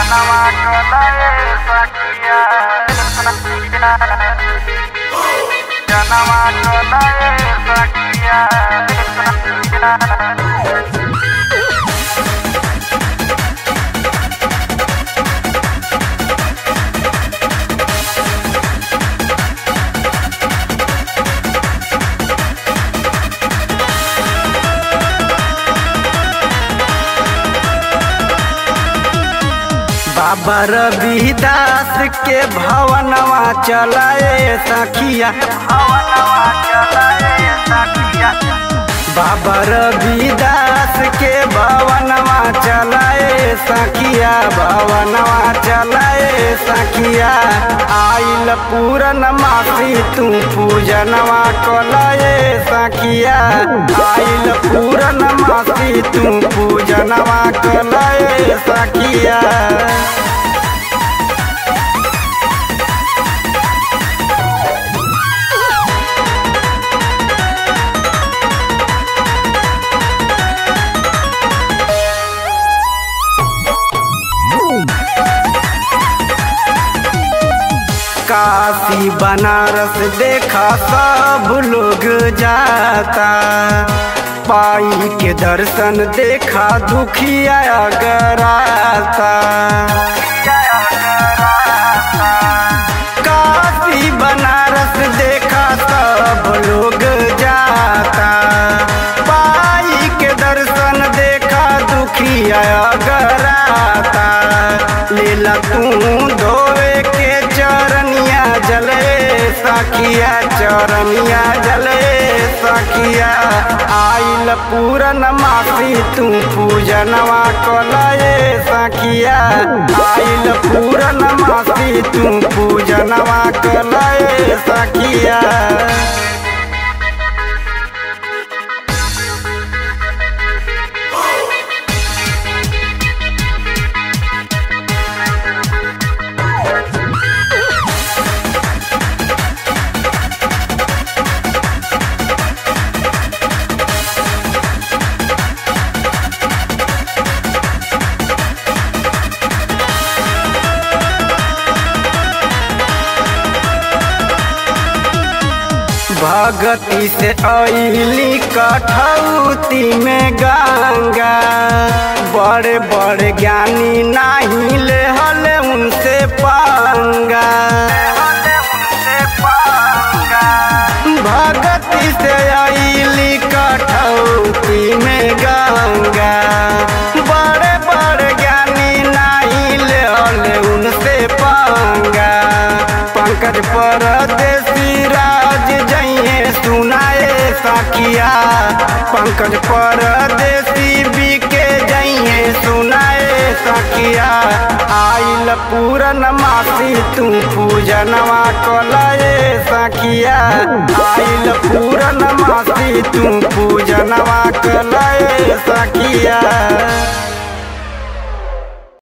जनवा कलाए सखिया जनवा कलाए सखिया बाबा रविदास के भवनवा चलाए सखिया भवनवा कलाए सखिया बाबा रविदास के भवनवा चलाए सखिया भवनवा चलाए सखिया आइल पूरन मासी तू पूजनवा कलाए सखिया आइल पूरन मासी तू पूजनवा कलाए सखिया काशी बनारस देखा सब लोग जाता पाई के दर्शन देखा दुखिया गराता काशी बनारस देखा सब लोग जाता पाई के दर्शन देखा दुखिया गराता लीला तू धोवे के चरनिया जले सखिया चरनिया जले सखिया आइल पूरन मासी तू पूजनवा कलए सखिया आइल पूरन मासी तू पूजनवा कलए सखिया भगती से अली कठौती में गंगा बड़े बड़े ज्ञानी नहीं ले हले उनसे पांगा भगती से अली कठौती में गंगा बड़े बड़े ज्ञानी नहीं ले हले उनसे पांगा पंकज परदेसी राज जइए सुनाए सखिया पंकज परदेसी बीके जइए सुनाए सखिया आइल पूरन मासी तू पूजनवा कलए सखिया आइल पूरन मासी तू पूजनवा कलए सखिया